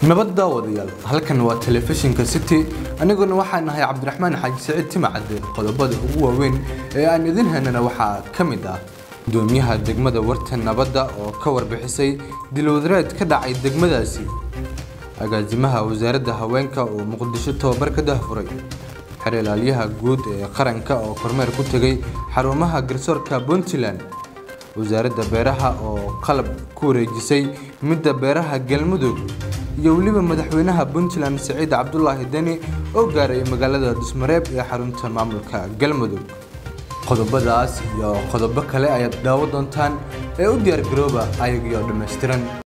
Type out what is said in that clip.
nabadda wadayaal halkan waa telefishinka city aniguna waxaan nahay cabdiraxmaan xaaji saciid timacade qodobada ugu waaweyn ee aan idin haynana waxaa ka mid ah gudoomiyaha degmada warta nabadda oo ka warbixisay dilwadareed ka dhacay degmadaasi agaasimaha wasaaradda haweenka oo muqdisho tababar ka dahfuray xerilaalyaha guud ee qaranka oo kormeer ku tegay xarumaha garsoorka puntland wasaaradda beeraha oo qalab ku wareejisay midda beeraha galmudug iyo weliba madaxweynaha puntland siciid cabdulaahi deni oo gaaray magaalada dusmareeb ee xarunta maamulka galmudug qodobadaas iyo qodobo kale ayaad daawo doontaan ee u diyaargarooba ayagio dhammaystiran